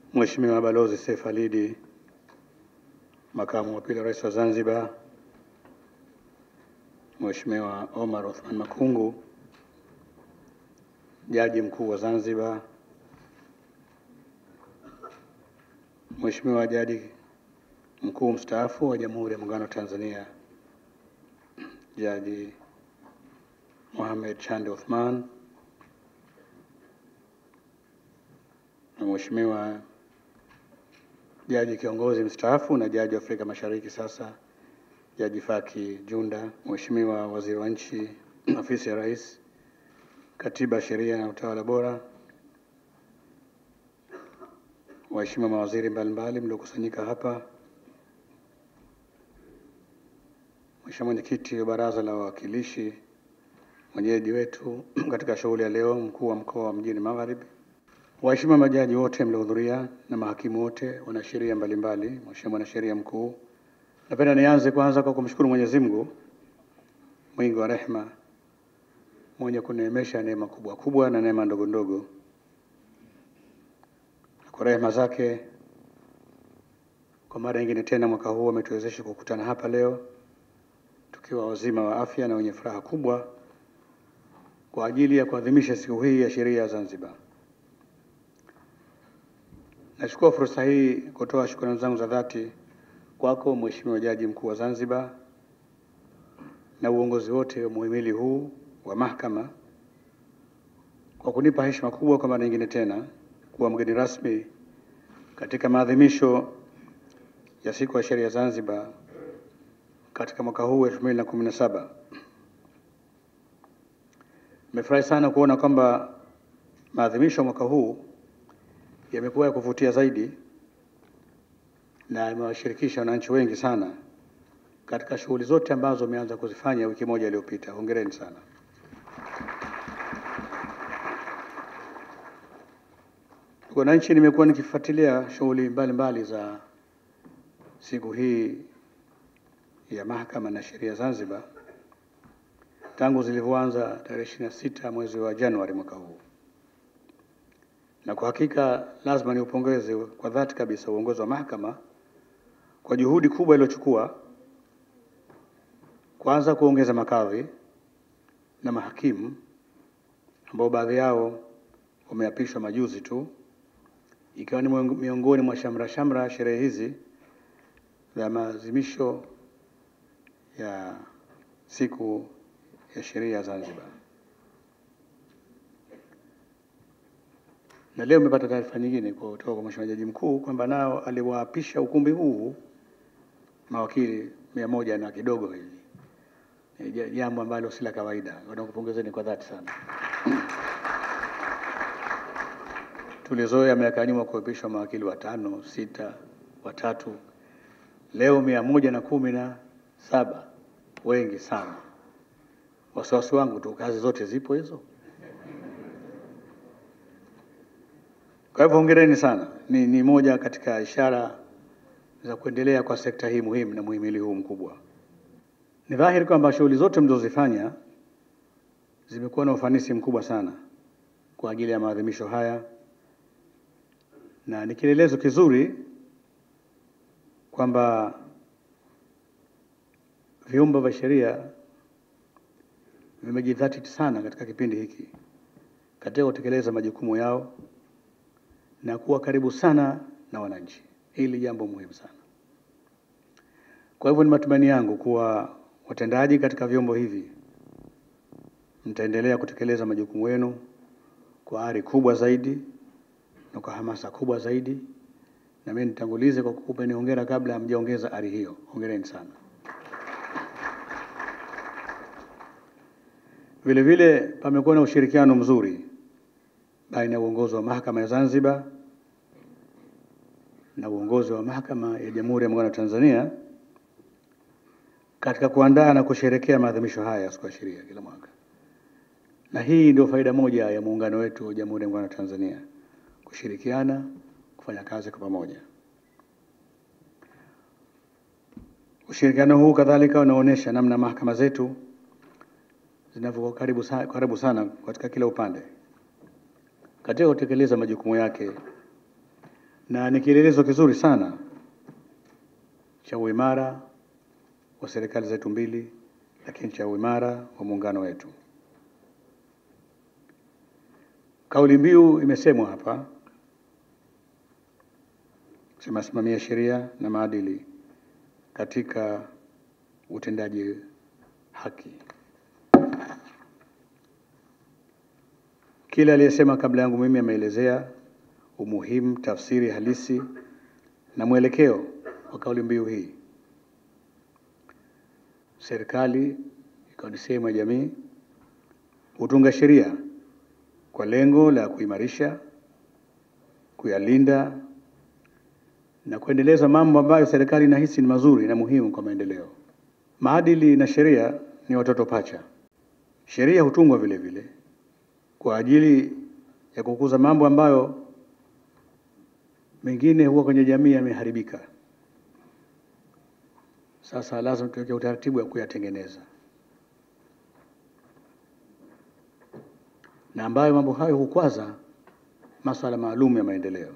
Mheshimiwa Balozi Seif Alidi, Makamu wa Pili wa Rais wa Zanzibar, Mheshimiwa Omar Othman Makungu, Jaji Mkuu wa Zanzibar, Mheshimiwa Jaji Mkuu mstaafu wa Jamhuri ya Muungano wa Tanzania, Jaji Mohamed Chande Othman, na Mheshimiwa Jaji kiongozi mstaafu na Jaji wa Afrika Mashariki sasa, Jaji Faki Junda, Mheshimiwa Waziri wa Nchi, Ofisi ya Rais, Katiba, Sheria na Utawala Bora, waheshimiwa mawaziri mbalimbali mliokusanyika hapa, Mheshimiwa Mwenyekiti wa Baraza la Wawakilishi, mwenyeji wetu katika shughuli ya leo, mkuu wa mkoa wa Mjini Magharibi, waheshimiwa majaji wote mliohudhuria na mahakimu wote, wanasheria mbalimbali, Mheshimiwa mwanasheria mkuu, napenda nianze kwanza kwa kumshukuru Mwenyezi Mungu mwingi wa rehema mwenye kuneemesha neema kubwa kubwa na neema ndogo ndogo. Kwa rehema zake, kwa mara nyingine tena mwaka huu ametuwezesha kukutana hapa leo tukiwa wazima wa afya na wenye furaha kubwa kwa ajili ya kuadhimisha siku hii ya sheria ya Zanzibar. Nachukua fursa hii kutoa shukrani zangu za dhati kwako Mheshimiwa Jaji Mkuu wa Zanzibar na uongozi wote wa muhimili huu wa mahakama kwa kunipa heshima kubwa kwa mara nyingine tena kuwa mgeni rasmi katika maadhimisho ya siku ya sheria ya Zanzibar katika mwaka huu 2017. Nimefurahi sana kuona kwamba maadhimisho ya mwaka huu yamekuwa ya kuvutia zaidi na yamewashirikisha wananchi wengi sana katika shughuli zote ambazo umeanza kuzifanya wiki moja iliyopita. Hongereni sana. Wananchi, nimekuwa nikifuatilia shughuli mbalimbali za siku hii ya mahakama na sheria Zanzibar tangu zilivyoanza tarehe ishirini na sita mwezi wa Januari mwaka huu, na kwa hakika lazima niupongeze kwa dhati kabisa uongozi wa mahakama kwa juhudi kubwa iliyochukua kwanza kuongeza makadhi na mahakimu ambao baadhi yao wameapishwa majuzi tu, ikiwa ni miongoni mwa shamra shamra sherehe hizi za maadhimisho ya siku ya sheria ya Zanzibar. Na leo nimepata taarifa nyingine kutoka kwa Mheshimiwa Jaji Mkuu kwamba nao aliwaapisha ukumbi huu mawakili mia moja na kidogo hivi, Ni jambo ambalo si la kawaida. Nakupongezeni kwa dhati sana. Tulizoea miaka ya nyuma kuapishwa mawakili watano, sita, watatu. Leo mia moja na kumi na saba, wengi sana. Wasiwasi wangu tu, kazi zote zipo hizo. Kwa hivyo hongereni sana, ni, ni moja katika ishara za kuendelea kwa sekta hii muhimu na muhimili huu mkubwa. Ni dhahiri kwamba shughuli zote mlizozifanya zimekuwa na ufanisi mkubwa sana kwa ajili ya maadhimisho haya, na ni kielelezo kizuri kwamba vyombo vya sheria vimejidhatiti sana katika kipindi hiki katika kutekeleza majukumu yao na kuwa karibu sana na wananchi. Hili jambo muhimu sana. Kwa hivyo ni matumaini yangu kuwa watendaji katika vyombo hivi mtaendelea kutekeleza majukumu yenu kwa ari kubwa zaidi na kwa hamasa kubwa zaidi, na mimi nitangulize kwa kukupeni hongera kabla hamjaongeza ari hiyo. Hongereni sana. Vile vile pamekuwa na ushirikiano mzuri baina ya uongozi wa mahakama ya Zanzibar na uongozi wa mahakama ya Jamhuri ya Muungano wa Tanzania katika kuandaa na kusherekea maadhimisho haya ya siku ya sheria kila mwaka, na hii ndio faida moja ya muungano wetu wa Jamhuri ya Muungano wa Tanzania, kushirikiana, kufanya kazi kwa pamoja. Ushirikiano huu kadhalika unaonyesha namna mahakama zetu zinavyokuwa karibu sana, karibu sana katika kila upande katika kutekeleza majukumu yake na ni kielelezo kizuri sana cha uimara wa serikali zetu mbili, lakini cha uimara wa muungano wetu. Kauli mbiu imesemwa hapa, sema simamia sheria na maadili katika utendaji haki. Kila aliyesema kabla yangu mimi ameelezea umuhimu, tafsiri halisi na mwelekeo wa kauli mbiu hii. Serikali ikiwa ni sehemu ya jamii hutunga sheria kwa lengo la kuimarisha, kuyalinda na kuendeleza mambo ambayo serikali inahisi ni mazuri na muhimu kwa maendeleo. Maadili na sheria ni watoto pacha. Sheria hutungwa vile vile kwa ajili ya kukuza mambo ambayo mengine huwa kwenye jamii yameharibika. Sasa lazima tuweke utaratibu wa kuyatengeneza, na ambayo mambo hayo hukwaza masuala maalum ya maendeleo.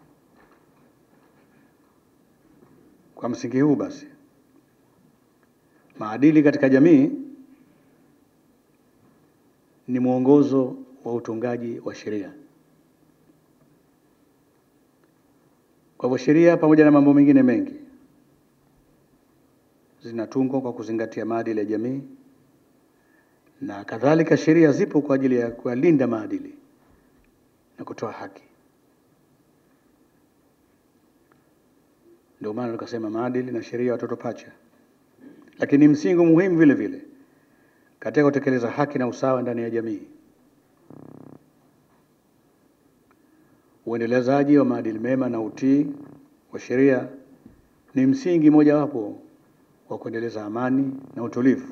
Kwa msingi huu basi, maadili katika jamii ni mwongozo wa utungaji wa sheria. Kwa hivyo sheria pamoja na mambo mengine mengi zinatungwa kwa kuzingatia maadili ya jamii, na kadhalika sheria zipo kwa ajili ya kuyalinda maadili na kutoa haki. Ndio maana tukasema maadili na sheria watoto pacha, lakini msingi muhimu vile vile katika kutekeleza haki na usawa ndani ya jamii. Uendelezaji wa maadili mema na utii wa sheria ni msingi mojawapo wa kuendeleza amani na utulivu,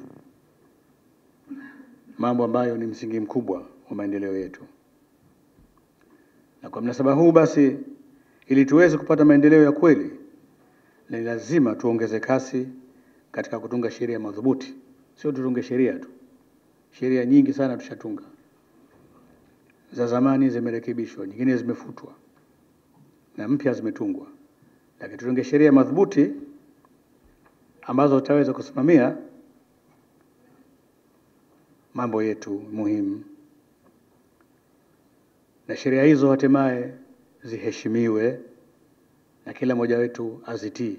mambo ambayo ni msingi mkubwa wa maendeleo yetu. Na kwa mnasaba huu basi, ili tuweze kupata maendeleo ya kweli, ni lazima tuongeze kasi katika kutunga sheria madhubuti. Sio tutunge sheria tu, sheria nyingi sana tushatunga za zamani zimerekebishwa, nyingine zimefutwa na mpya zimetungwa, lakini tutunge sheria madhubuti ambazo zitaweza kusimamia mambo yetu muhimu, na sheria hizo hatimaye ziheshimiwe na kila mmoja wetu azitii.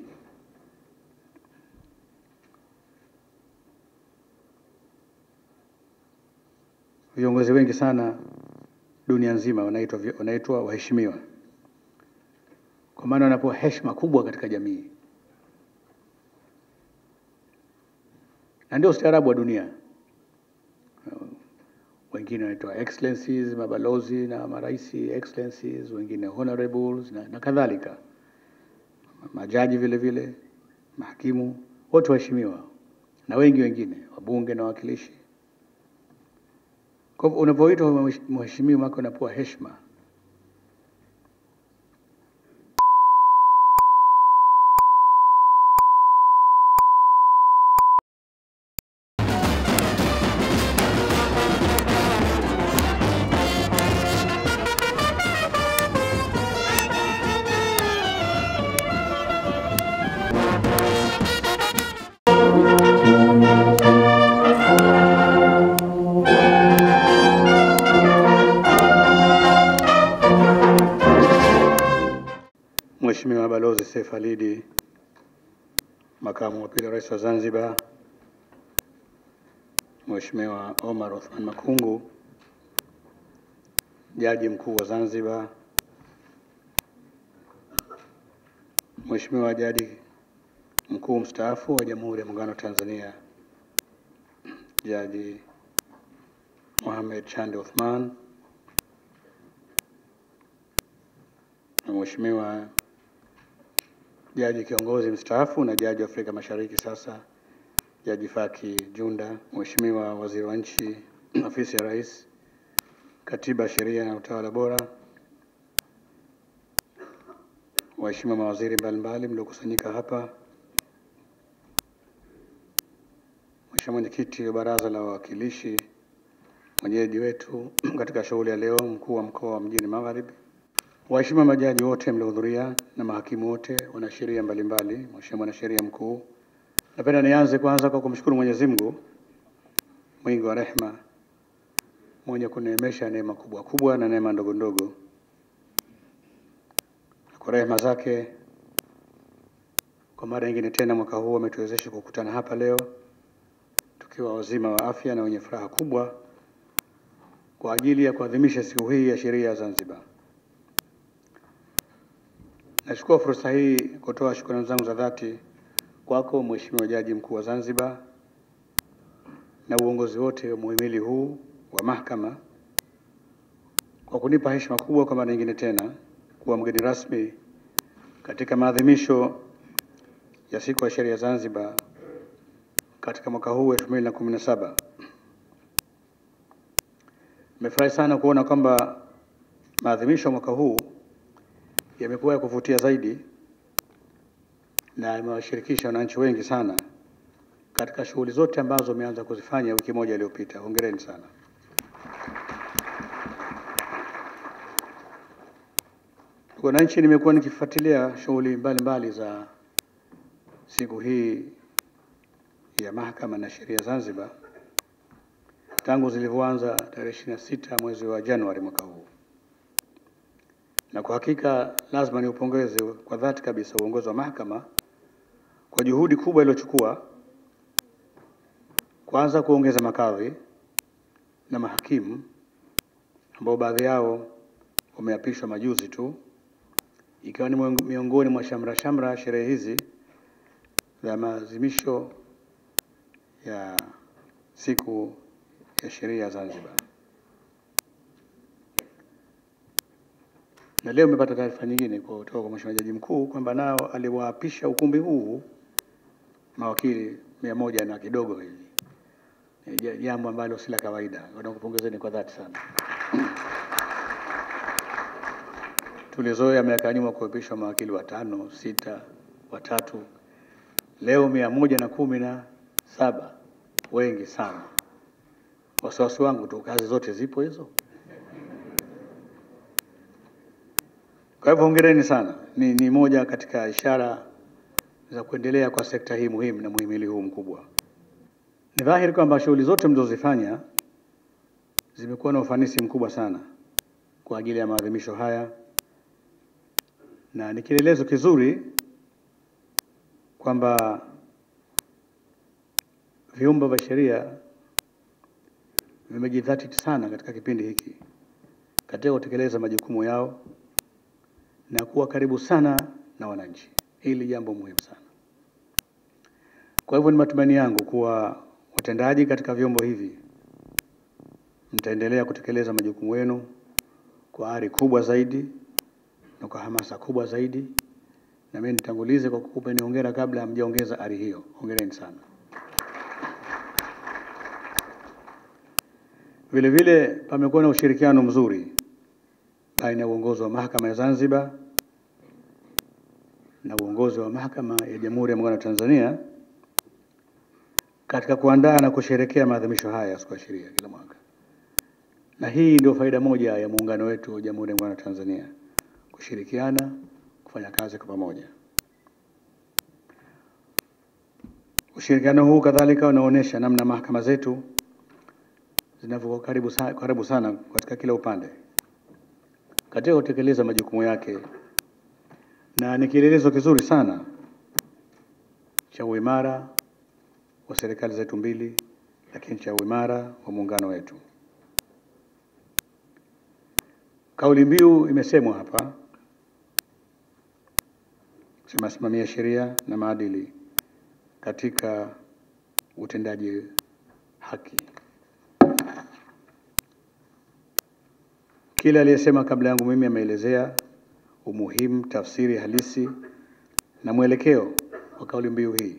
Viongozi wengi sana dunia nzima wanaitwa wanaitwa waheshimiwa, kwa maana wanapewa heshima kubwa katika jamii, na ndio ustaarabu wa dunia. Wengine wanaitwa excellencies, mabalozi na maraisi excellencies, wengine honorables na, na kadhalika. Majaji vile vile, mahakimu wote waheshimiwa, na wengi wengine, wabunge na wawakilishi. Kwa hivyo unapoitwa mheshimiwa wako unapewa heshima. Mheshimiwa Balozi Seif Alidi, Makamu wa Pili wa Rais wa Zanzibar, Mheshimiwa Omar Othman Makungu, Jaji Mkuu wa Zanzibar, Mheshimiwa Jaji Mkuu mstaafu wa Jamhuri ya Muungano wa Tanzania, Jaji Mohamed Chande Othman, na Mheshimiwa Jaji kiongozi mstaafu na jaji wa Afrika Mashariki sasa, Jaji Faki Junda, Mheshimiwa Waziri wa Nchi, Ofisi ya Rais, Katiba, Sheria na Utawala Bora, waheshimiwa mawaziri mbalimbali mliokusanyika hapa, Mheshimiwa Mwenyekiti wa Baraza la Wawakilishi, mwenyeji wetu katika shughuli ya leo, mkuu wa mkoa wa Mjini Magharibi, Waheshimiwa majaji wote mliohudhuria na mahakimu wote, wanasheria mbalimbali, Mheshimiwa mwanasheria mkuu, napenda nianze kwanza kwa kumshukuru Mwenyezi Mungu mwingi wa rehema mwenye kuneemesha neema kubwa kubwa na neema ndogo ndogo. Kwa rehema zake, kwa mara nyingine tena mwaka huu ametuwezesha kukutana hapa leo tukiwa wazima wa afya na wenye furaha kubwa kwa ajili ya kuadhimisha siku hii ya sheria ya Zanzibar. Nachukua fursa hii kutoa shukrani zangu za dhati kwako Mheshimiwa Jaji Mkuu wa Zanzibar na uongozi wote wa muhimili huu wa mahakama kwa kunipa heshima kubwa kwa mara nyingine tena kuwa mgeni rasmi katika maadhimisho ya siku ya sheria ya Zanzibar katika mwaka huu 2017. Nimefurahi sana kuona kwamba maadhimisho ya mwaka huu yamekuwa ya kuvutia zaidi na yamewashirikisha wananchi wengi sana katika shughuli zote ambazo wameanza kuzifanya wiki moja iliyopita. Hongereni sana. Wananchi, nimekuwa nikifuatilia shughuli mbalimbali za siku hii ya mahakama na sheria Zanzibar tangu zilivyoanza tarehe ishirini na sita mwezi wa Januari mwaka huu, na kwa hakika lazima niupongeze kwa dhati kabisa uongozi wa mahakama kwa juhudi kubwa iliyochukua kwanza kuongeza makadhi na mahakimu ambao baadhi yao wameapishwa majuzi tu, ikiwa ni miongoni mwa shamra shamra sherehe hizi za maadhimisho ya siku ya sheria ya Zanzibar. Na leo nimepata taarifa nyingine kutoka kwa Mheshimiwa Jaji Mkuu kwamba nao aliwaapisha ukumbi huu mawakili mia moja na kidogo hivi, Ni jambo ambalo si la kawaida. Nakupongezeni kwa dhati sana. Tulizoea miaka ya nyuma kuapishwa mawakili watano, sita, watatu. Leo mia moja na kumi na saba, wengi sana. Wasiwasi wangu tu, kazi zote zipo hizo. Kwa hivyo hongereni sana, ni, ni moja katika ishara za kuendelea kwa sekta hii muhimu na muhimili huu mkubwa. Ni dhahiri kwamba shughuli zote mlizozifanya zimekuwa na ufanisi mkubwa sana kwa ajili ya maadhimisho haya, na ni kielelezo kizuri kwamba vyombo vya sheria vimejidhatiti sana katika kipindi hiki katika kutekeleza majukumu yao na kuwa karibu sana na wananchi. Hili jambo muhimu sana. Kwa hivyo ni matumaini yangu kuwa watendaji katika vyombo hivi mtaendelea kutekeleza majukumu yenu kwa ari kubwa zaidi na kwa hamasa kubwa zaidi, na mimi nitangulize kwa kukupeni hongera kabla hamjaongeza ari hiyo. Hongereni sana. Vile vile pamekuwa na ushirikiano mzuri baina ya uongozi wa mahakama ya Zanzibar na uongozi wa mahakama ya Jamhuri ya Muungano wa Tanzania katika kuandaa na kusherekea maadhimisho haya ya siku ya sheria kila mwaka, na hii ndio faida moja ya muungano wetu wa Jamhuri ya Muungano wa Tanzania, kushirikiana, kufanya kazi kwa pamoja. Ushirikiano huu kadhalika unaonyesha namna mahakama zetu zinavyokuwa karibu sana, karibu sana katika kila upande katika kutekeleza majukumu yake, na ni kielelezo kizuri sana cha uimara wa serikali zetu mbili, lakini cha uimara wa muungano wetu. Kauli mbiu imesemwa hapa, sema simamia sheria na maadili katika utendaji haki. Kila aliyesema kabla yangu mimi ameelezea umuhimu, tafsiri halisi na mwelekeo wa kauli mbiu hii.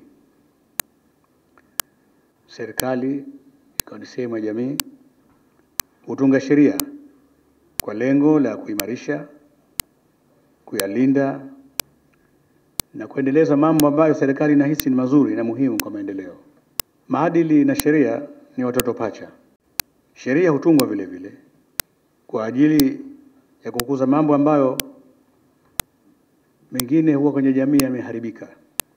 Serikali ikiwa ni sehemu ya jamii hutunga sheria kwa lengo la kuimarisha, kuyalinda na kuendeleza mambo ambayo serikali inahisi ni mazuri na muhimu kwa maendeleo. Maadili na sheria ni watoto pacha. Sheria hutungwa vile vile kwa ajili ya kukuza mambo ambayo mengine huwa kwenye jamii yameharibika.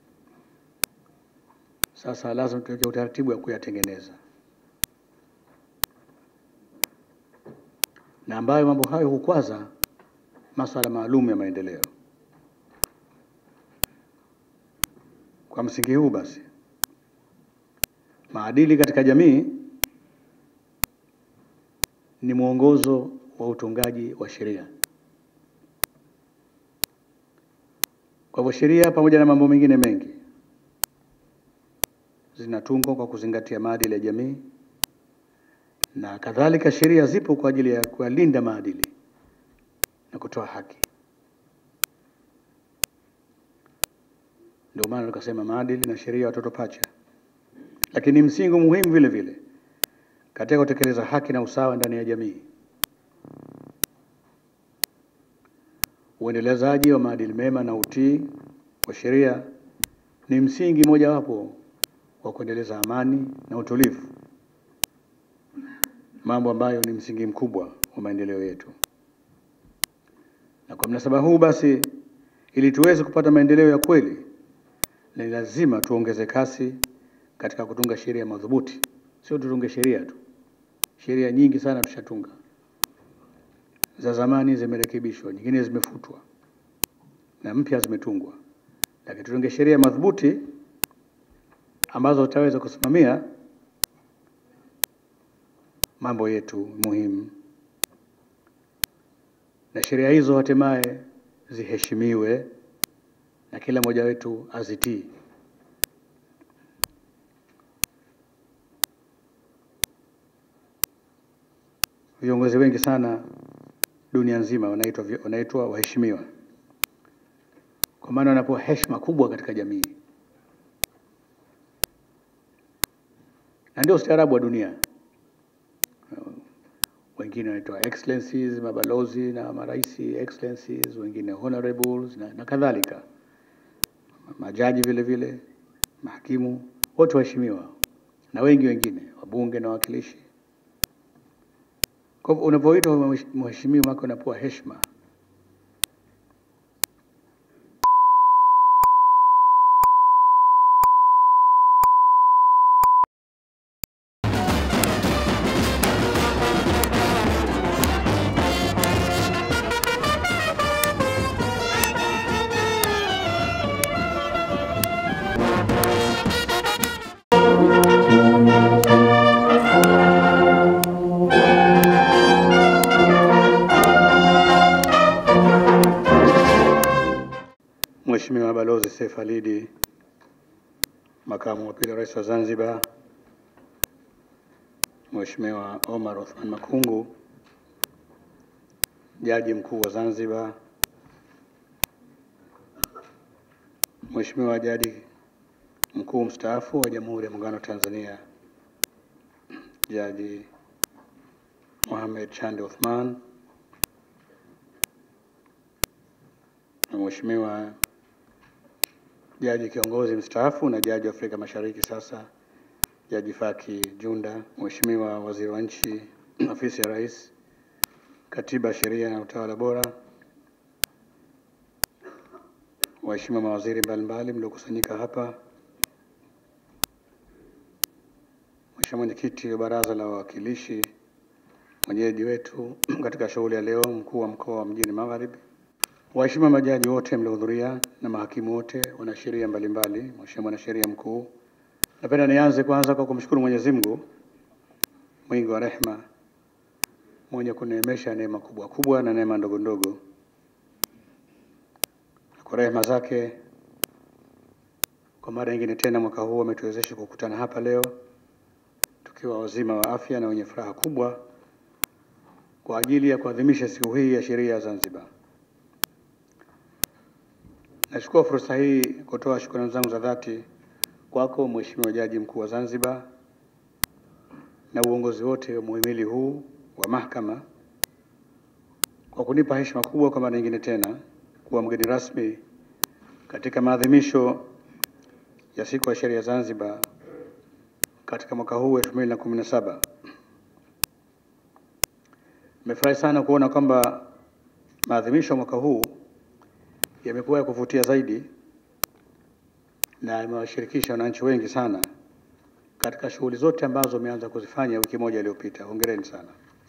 Sasa lazima tuweke utaratibu wa kuyatengeneza, na ambayo mambo hayo hukwaza masuala maalum ya maendeleo. Kwa msingi huu basi, maadili katika jamii ni mwongozo wa utungaji wa sheria. Kwa hivyo sheria pamoja na mambo mengine mengi zinatungwa kwa kuzingatia maadili ya jamii, na kadhalika sheria zipo kwa ajili ya kuyalinda maadili na kutoa haki. Ndio maana tukasema maadili na sheria watoto pacha, lakini msingi muhimu vile vile katika kutekeleza haki na usawa ndani ya jamii. Uendelezaji wa maadili mema na utii wa sheria ni msingi mojawapo wa kuendeleza amani na utulivu, mambo ambayo ni msingi mkubwa wa maendeleo yetu. Na kwa mnasaba huu basi, ili tuweze kupata maendeleo ya kweli, ni lazima tuongeze kasi katika kutunga sheria madhubuti. Sio tutunge sheria tu, sheria nyingi sana tushatunga, za zamani zimerekebishwa, nyingine zimefutwa na mpya zimetungwa, lakini tutunge sheria madhubuti ambazo zitaweza kusimamia mambo yetu muhimu, na sheria hizo hatimaye ziheshimiwe na kila mmoja wetu azitii. Viongozi wengi sana dunia nzima wanaitwa wanaitwa waheshimiwa, kwa maana wanapewa heshima kubwa katika jamii, na ndio ustaarabu wa dunia. Wengine wanaitwa excellencies, mabalozi na maraisi excellencies, wengine honorables na, na kadhalika, majaji vile vile, mahakimu, wote waheshimiwa, na wengi wengine, wabunge na wawakilishi. Kwa hivyo unapoitwa mheshimiwa wake unapewa heshima. Mheshimiwa Balozi Seif Alidi, Makamu wa Pili wa Rais wa Zanzibar, Mheshimiwa Omar Othman Makungu, Jaji Mkuu wa Zanzibar, Mheshimiwa Jaji Mkuu mstaafu wa Jamhuri ya Muungano wa Tanzania, Jaji Mohamed Chande Othman, na Mheshimiwa Jaji kiongozi mstaafu na jaji wa Afrika Mashariki sasa, Jaji Faki Junda, Mheshimiwa Waziri wa Nchi, Ofisi ya Rais, Katiba, Sheria na Utawala Bora, waheshimiwa mawaziri mbalimbali mliokusanyika hapa, Mheshimiwa Mwenyekiti wa Baraza la Wawakilishi, mwenyeji wetu katika shughuli ya leo, mkuu wa mkoa wa Mjini Magharibi, waheshimiwa majaji wote mliohudhuria na mahakimu wote, wanasheria mbalimbali, Mheshimiwa mwanasheria mkuu, napenda nianze kwanza kwa kumshukuru Mwenyezi Mungu mwingi wa rehema, mwenye kuneemesha neema kubwa kubwa na neema ndogo ndogo. Kwa rehema zake, kwa mara nyingine tena mwaka huu ametuwezesha kukutana hapa leo tukiwa wazima wa afya na wenye furaha kubwa kwa ajili ya kuadhimisha siku hii ya sheria ya Zanzibar. Nachukua fursa hii kutoa shukrani zangu za dhati kwako Mheshimiwa Jaji Mkuu wa Zanzibar na uongozi wote wa muhimili huu wa mahakama kwa kunipa heshima kubwa kwa mara nyingine tena kuwa mgeni rasmi katika maadhimisho ya siku ya sheria ya Zanzibar katika mwaka huu 2017. Nimefurahi sana kuona kwamba maadhimisho ya mwaka huu yamekuwa ya kuvutia zaidi na yamewashirikisha wananchi wengi sana katika shughuli zote ambazo umeanza kuzifanya wiki moja iliyopita. Hongereni sana.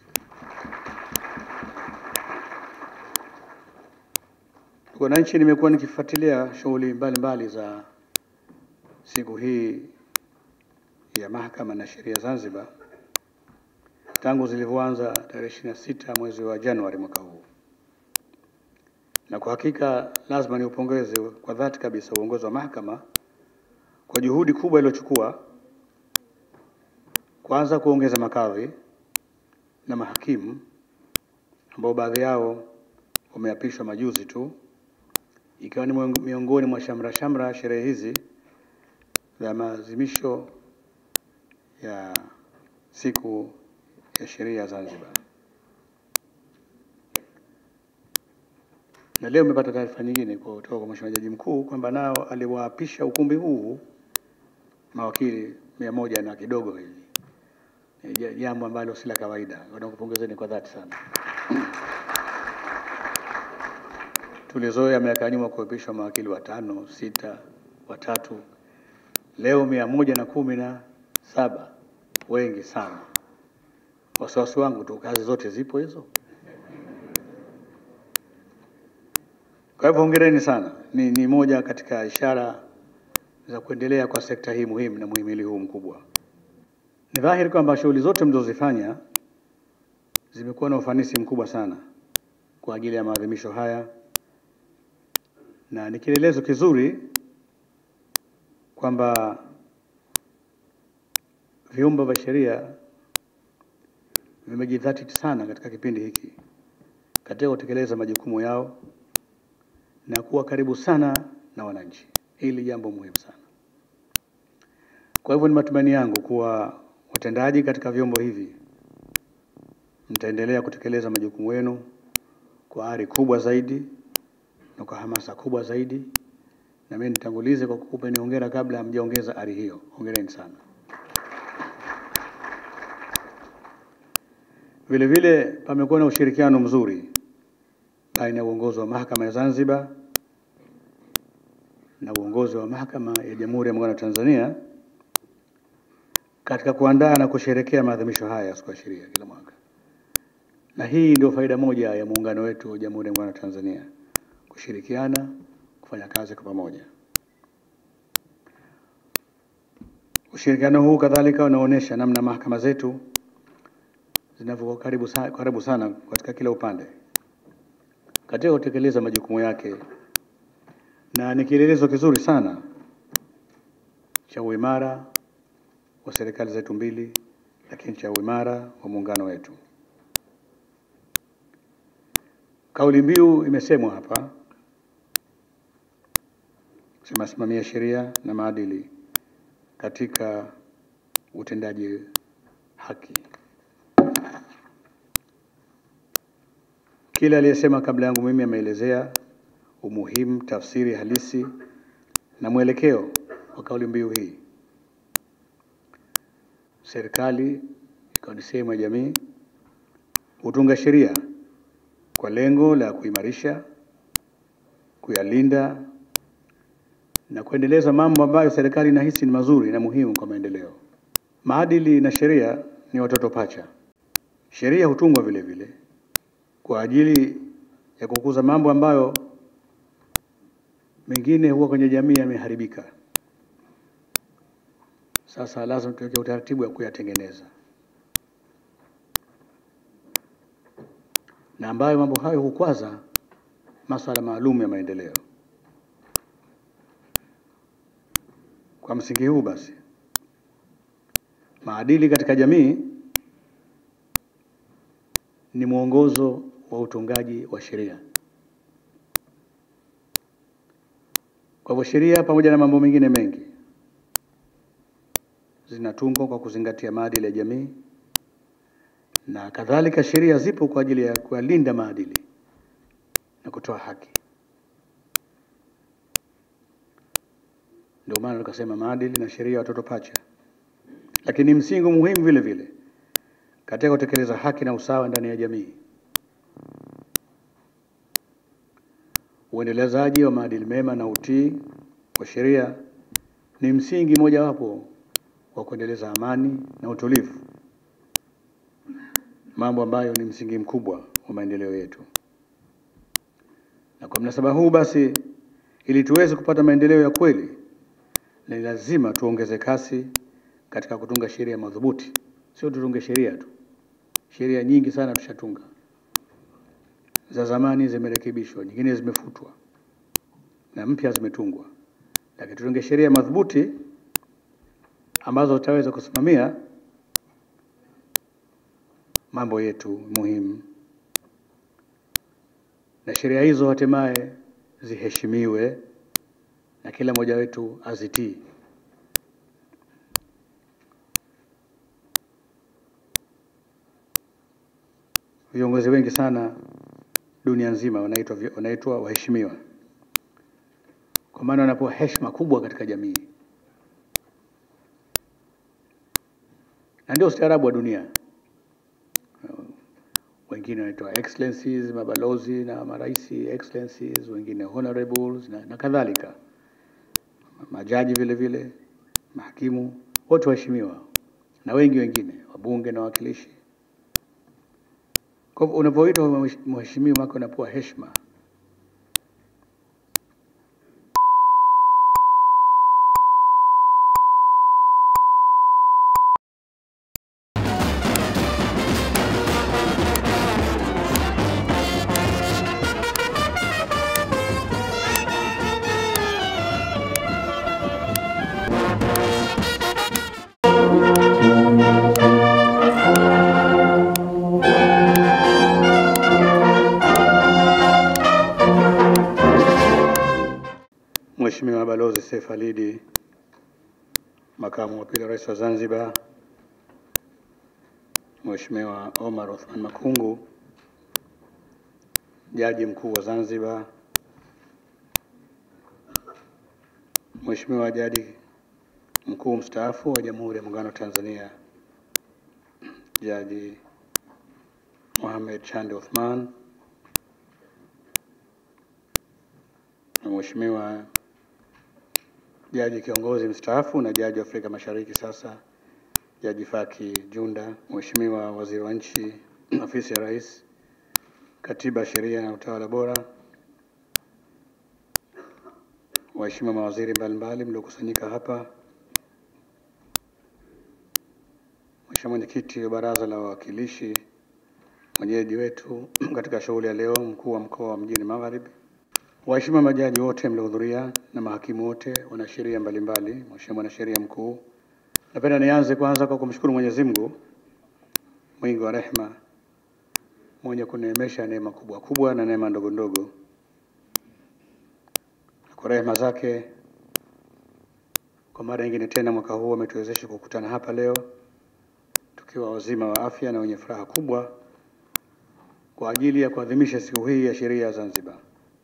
Wananchi, nimekuwa nikifuatilia shughuli mbalimbali za siku hii ya Mahakama na Sheria Zanzibar tangu zilivyoanza tarehe ishirini na sita mwezi wa Januari mwaka huu, na kwa hakika lazima niupongeze kwa dhati kabisa uongozi wa mahakama kwa juhudi kubwa iliyochukua, kwanza kuongeza makadhi na mahakimu ambao baadhi yao wameapishwa majuzi tu, ikiwa ni miongoni mwa shamra shamra sherehe hizi za maadhimisho ya siku ya sheria Zanzibar. Na leo nimepata taarifa nyingine kutoka kwa Mheshimiwa Jaji Mkuu kwamba nao aliwaapisha ukumbi huu mawakili mia moja na kidogo hivi, Ni jambo ambalo si la kawaida. Nakupongezeni kwa dhati sana. Tulizoea miaka ya nyuma kuapishwa mawakili watano, sita, watatu. Leo mia moja na kumi na saba, wengi sana. Wasiwasi wangu tu, kazi zote zipo hizo. Kwa hivyo hongereni sana, ni, ni moja katika ishara za kuendelea kwa sekta hii muhimu na muhimili huu mkubwa. Ni dhahiri kwamba shughuli zote mlizozifanya zimekuwa na ufanisi mkubwa sana kwa ajili ya maadhimisho haya, na ni kielelezo kizuri kwamba vyombo vya sheria vimejidhatiti sana katika kipindi hiki katika kutekeleza majukumu yao na kuwa karibu sana na wananchi. Hili jambo muhimu sana. Kwa hivyo ni matumaini yangu kuwa watendaji katika vyombo hivi mtaendelea kutekeleza majukumu yenu kwa ari kubwa zaidi na kwa hamasa kubwa zaidi, na mimi nitangulize kwa kukupeni hongera kabla hamjaongeza ari hiyo. Hongereni sana. Vile vile pamekuwa na ushirikiano mzuri baina ya uongozi wa mahakama ya Zanzibar na uongozi wa mahakama ya Jamhuri ya Muungano wa Tanzania katika kuandaa na kusherekea maadhimisho haya ya siku ya sheria kila mwaka, na hii ndio faida moja ya muungano wetu wa Jamhuri ya Muungano wa Tanzania, kushirikiana, kufanya kazi kwa pamoja. Ushirikiano huu kadhalika unaonyesha namna mahakama zetu zinavyokuwa karibu sana, karibu sana katika kila upande katika kutekeleza majukumu yake, na ni kielelezo kizuri sana cha uimara wa serikali zetu mbili, lakini cha uimara wa muungano wetu. Kauli mbiu imesemwa hapa, sema simamia sheria na maadili katika utendaji haki. Kila aliyesema kabla yangu mimi ameelezea umuhimu, tafsiri halisi na mwelekeo wa kauli mbiu hii. Serikali ikiwa ni sehemu ya jamii hutunga sheria kwa lengo la kuimarisha, kuyalinda na kuendeleza mambo ambayo serikali inahisi ni mazuri na muhimu kwa maendeleo. Maadili na sheria ni watoto pacha. Sheria hutungwa vile vile kwa ajili ya kukuza mambo ambayo mengine huwa kwenye jamii yameharibika. Sasa lazima tuweke utaratibu wa kuyatengeneza, na ambayo mambo hayo hukwaza masuala maalum ya maendeleo. Kwa msingi huu basi, maadili katika jamii ni mwongozo wa utungaji wa sheria. Kwa hivyo sheria pamoja na mambo mengine mengi zinatungwa kwa kuzingatia maadili ya jamii, na kadhalika sheria zipo kwa ajili ya kuyalinda maadili na kutoa haki. Ndio maana tukasema maadili na sheria watoto pacha, lakini msingi muhimu vile vile katika kutekeleza haki na usawa ndani ya jamii. Uendelezaji wa maadili mema na utii wa sheria ni msingi mojawapo wa kuendeleza amani na utulivu, mambo ambayo ni msingi mkubwa wa maendeleo yetu. Na kwa mnasaba huu basi, ili tuweze kupata maendeleo ya kweli, ni lazima tuongeze kasi katika kutunga sheria madhubuti. Sio tutunge sheria tu, sheria nyingi sana tushatunga, za zamani zimerekebishwa, nyingine zimefutwa na mpya zimetungwa, lakini tutunge sheria madhubuti ambazo zitaweza kusimamia mambo yetu muhimu, na sheria hizo hatimaye ziheshimiwe na kila mmoja wetu azitii. Viongozi wengi sana dunia nzima wanaitwa wanaitwa waheshimiwa, kwa maana wanapewa heshima kubwa katika jamii, na ndio ustaarabu wa dunia. Wengine wanaitwa excellencies, mabalozi na maraisi excellencies, wengine honorables na, na kadhalika, majaji vile vile, mahakimu, wote waheshimiwa na wengi wengine, wabunge na wawakilishi. Kwa hivyo unapoitwa mheshimiwa wako unapewa heshima. Mheshimiwa Balozi Seif Alidi, Makamu wa Pili wa Rais wa Zanzibar, Mheshimiwa Omar Othman Makungu, Jaji Mkuu wa Zanzibar, Mheshimiwa Jaji Mkuu mstaafu wa Jamhuri ya Muungano wa Tanzania, Jaji Mohamed Chande Othman, na Mheshimiwa Jaji kiongozi mstaafu na jaji wa Afrika Mashariki sasa, Jaji Faki Junda, Mheshimiwa Waziri wa Nchi, Ofisi ya Rais, Katiba, Sheria na Utawala Bora, waheshimiwa mawaziri mbalimbali mliokusanyika hapa, Mheshimiwa Mwenyekiti wa Baraza la Wawakilishi, mwenyeji wetu katika shughuli ya leo, mkuu wa mkoa wa Mjini Magharibi, waheshimiwa majaji wote mliohudhuria na mahakimu wote, wanasheria mbalimbali, Mheshimiwa mwanasheria mkuu, napenda nianze kwanza kwa kumshukuru Mwenyezi Mungu mwingi wa rehema, mwenye kuneemesha neema kubwa kubwa na neema ndogo ndogo. Kwa rehema zake, kwa mara nyingine tena mwaka huu ametuwezesha kukutana hapa leo tukiwa wazima wa afya na wenye furaha kubwa kwa ajili ya kuadhimisha siku hii ya sheria ya Zanzibar.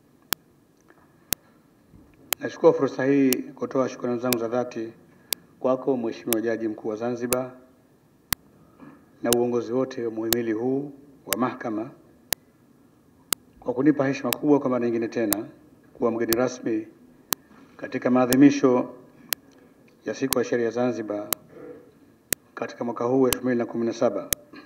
Nachukua fursa hii kutoa shukrani zangu za dhati kwako Mheshimiwa Jaji Mkuu wa Zanzibar na uongozi wote wa muhimili huu wa mahakama kwa kunipa heshima kubwa kwa mara nyingine tena kuwa mgeni rasmi katika maadhimisho ya siku ya sheria ya Zanzibar katika mwaka huu 2017.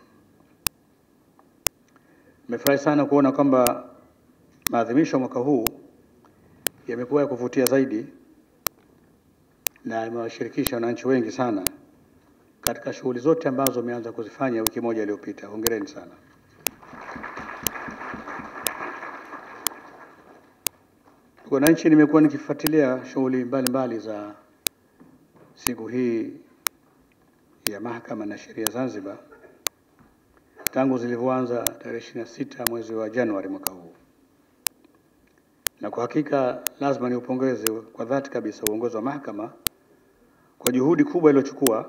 Nimefurahi sana kuona kwamba maadhimisho ya mwaka huu yamekuwa ya kuvutia zaidi na yamewashirikisha wananchi wengi sana katika shughuli zote ambazo wameanza kuzifanya wiki moja iliyopita. Hongereni sana. Wananchi, nimekuwa nikifuatilia shughuli mbalimbali za siku hii ya mahakama na sheria Zanzibar tangu zilivyoanza tarehe ishirini na sita mwezi wa Januari mwaka huu, na kwa hakika lazima niupongeze kwa dhati kabisa uongozi wa mahakama kwa juhudi kubwa iliyochukua,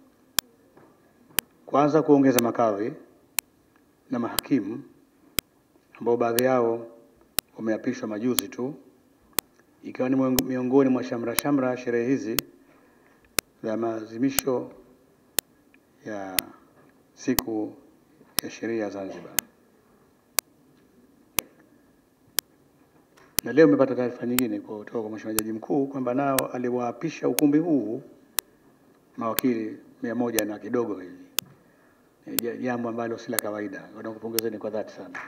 kwanza kuongeza makadhi na mahakimu ambao baadhi yao wameapishwa majuzi tu, ikiwa ni miongoni mwa shamra shamra sherehe hizi za maadhimisho ya siku ya sheria ya Zanzibar. Na leo nimepata taarifa nyingine kutoka kwa Mheshimiwa Jaji Mkuu kwamba nao aliwaapisha ukumbi huu mawakili mia moja na kidogo hivi, Ni ja- jambo ambalo si la kawaida. Nakupongezeni kwa dhati sana.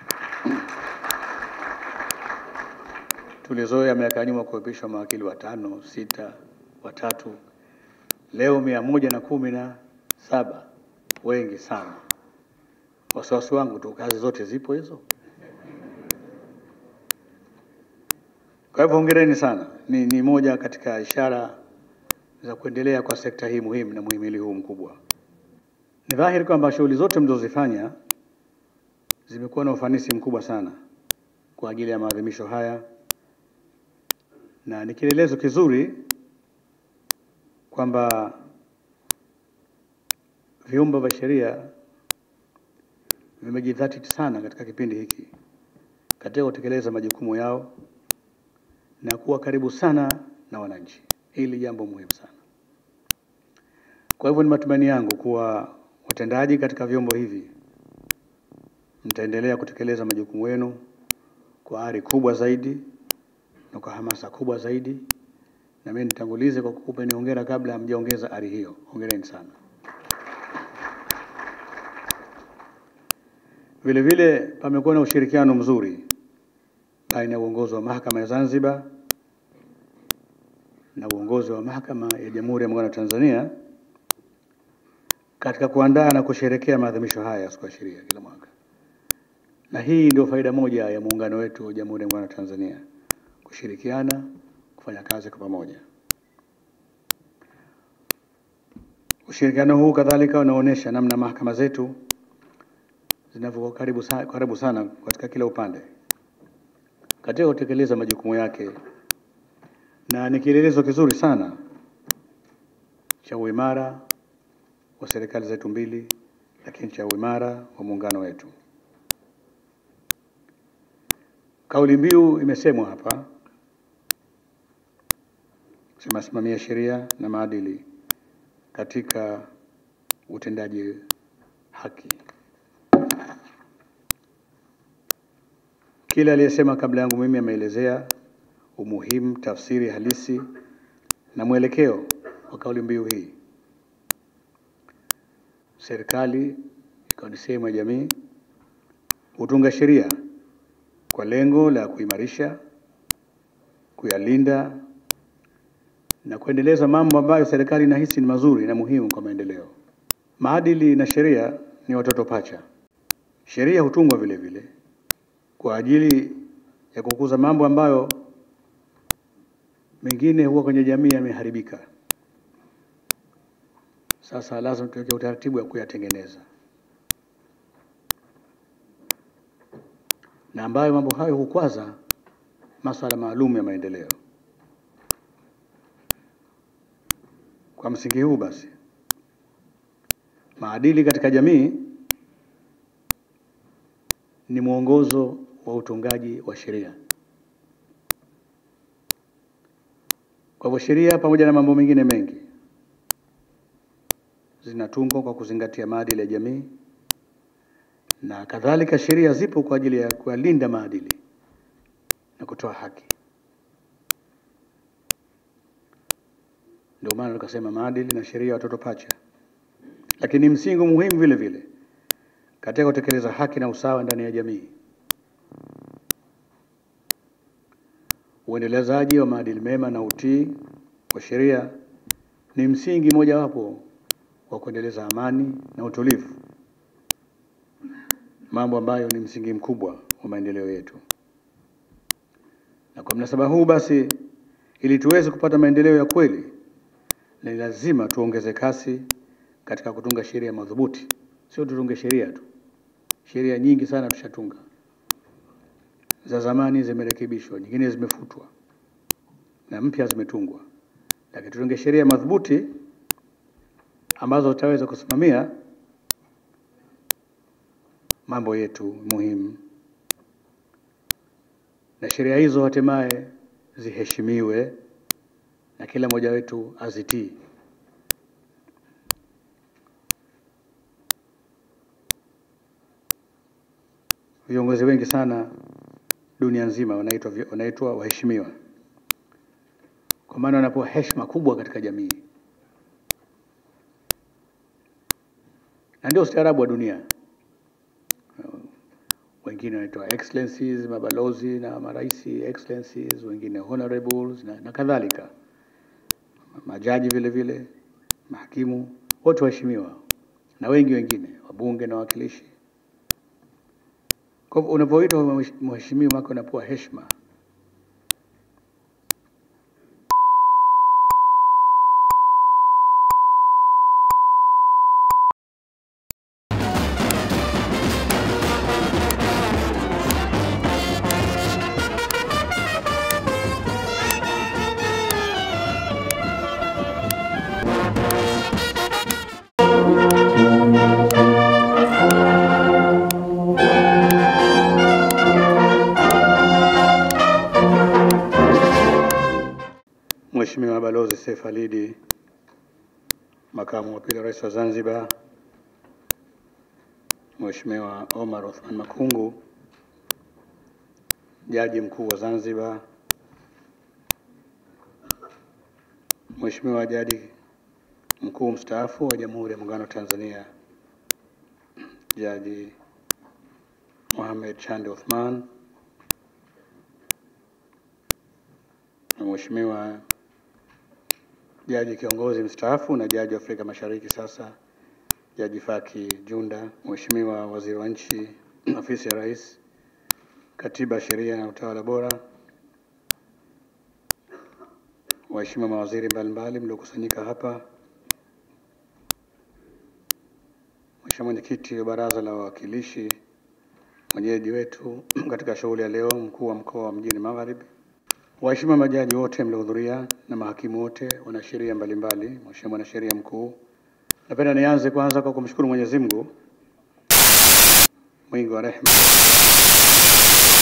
Tulizoea miaka ya nyuma kuapishwa mawakili watano, sita, watatu. Leo mia moja na kumi na saba, wengi sana. Wasiwasi wangu tu, kazi zote zipo hizo. Kwa hivyo hongereni sana, ni, ni moja katika ishara za kuendelea kwa sekta hii muhimu na muhimili huu mkubwa. Ni dhahiri kwamba shughuli zote mlizozifanya zimekuwa na ufanisi mkubwa sana kwa ajili ya maadhimisho haya, na ni kielelezo kizuri kwamba vyombo vya sheria vimejidhatiti sana katika kipindi hiki katika kutekeleza majukumu yao na kuwa karibu sana na wananchi. Hili jambo muhimu sana. Kwa hivyo ni matumaini yangu kuwa watendaji katika vyombo hivi mtaendelea kutekeleza majukumu yenu kwa ari kubwa zaidi na kwa hamasa kubwa zaidi, na mimi nitangulize kwa kukupeni hongera kabla hamjaongeza ari hiyo. Hongereni sana. Vile vile pamekuwa na ushirikiano mzuri baina ya uongozi wa mahakama ya Zanzibar na uongozi wa mahakama ya Jamhuri ya Muungano wa Tanzania katika kuandaa na kusherekea maadhimisho haya ya siku ya sheria kila mwaka, na hii ndio faida moja ya muungano wetu wa Jamhuri ya Muungano wa Tanzania, kushirikiana, kufanya kazi kwa pamoja. Ushirikiano huu kadhalika unaonyesha namna mahakama zetu zinavyokuwa karibu sana, karibu sana katika kila upande katika kutekeleza majukumu yake, na ni kielelezo kizuri sana cha uimara wa serikali zetu mbili, lakini cha uimara wa muungano wetu. Kauli mbiu imesemwa hapa, sema simamia sheria na maadili katika utendaji haki. Kila aliyesema kabla yangu mimi ameelezea umuhimu, tafsiri halisi na mwelekeo wa kauli mbiu hii. Serikali ikiwa ni sehemu ya jamii hutunga sheria kwa lengo la kuimarisha, kuyalinda na kuendeleza mambo ambayo serikali inahisi ni mazuri na muhimu kwa maendeleo. Maadili na sheria ni watoto pacha. Sheria hutungwa vile vile kwa ajili ya kukuza mambo ambayo mengine huwa kwenye jamii yameharibika. Sasa lazima tuweke utaratibu wa kuyatengeneza, na ambayo mambo hayo hukwaza masuala maalum ya maendeleo. Kwa msingi huu basi, maadili katika jamii ni mwongozo wa utungaji wa sheria. Kwa hivyo sheria pamoja na mambo mengine mengi zinatungwa kwa kuzingatia maadili ya jamii, na kadhalika sheria zipo kwa ajili ya kuyalinda maadili na kutoa haki. Ndio maana tukasema maadili na sheria watoto pacha, lakini ni msingi muhimu vile vile katika kutekeleza haki na usawa ndani ya jamii. Uendelezaji wa maadili mema na utii wa sheria ni msingi mojawapo wa kuendeleza amani na utulivu, mambo ambayo ni msingi mkubwa wa maendeleo yetu. Na kwa mnasaba huu basi, ili tuweze kupata maendeleo ya kweli, ni lazima tuongeze kasi katika kutunga sheria madhubuti. Sio tutunge sheria tu, sheria nyingi sana tushatunga, za zamani zimerekebishwa, nyingine zimefutwa na mpya zimetungwa, lakini tutunge sheria madhubuti ambazo zitaweza kusimamia mambo yetu muhimu, na sheria hizo hatimaye ziheshimiwe na kila mmoja wetu azitii. Viongozi wengi sana dunia nzima wanaitwa vi- wanaitwa waheshimiwa, kwa maana wanapewa heshima kubwa katika jamii, na ndio ustaarabu wa dunia. Wengine wanaitwa excellencies, mabalozi na maraisi excellencies, wengine honorables na, na kadhalika, majaji vile vile, mahakimu wote waheshimiwa, na wengi wengine, wabunge na wawakilishi. Kwa hivyo unapoitwa mhesh- mheshimiwa, maana unapewa heshima. Mheshimiwa Balozi Seif Alidi, Makamu wa Pili wa Rais wa Zanzibar, Mheshimiwa Omar Othman Makungu, Jaji Mkuu wa Zanzibar, Mheshimiwa Jaji Mkuu mstaafu wa Jamhuri ya Muungano wa Tanzania, Jaji Mohamed Chande Othman, na Mheshimiwa Jaji kiongozi mstaafu na jaji wa Afrika Mashariki sasa, Jaji Faki Junda, Mheshimiwa Waziri wa Nchi, Ofisi ya Rais, Katiba, Sheria na Utawala Bora, waheshimiwa mawaziri mbalimbali mliokusanyika hapa, Mheshimiwa Mwenyekiti wa Baraza la Wawakilishi, mwenyeji wetu katika shughuli ya leo, mkuu wa mkoa wa Mjini Magharibi, waheshimiwa majaji wote mliohudhuria na mahakimu wote, wanasheria mbalimbali, Mheshimiwa mwanasheria mkuu, napenda nianze kwanza kwa kumshukuru Mwenyezi Mungu mwingi wa rehema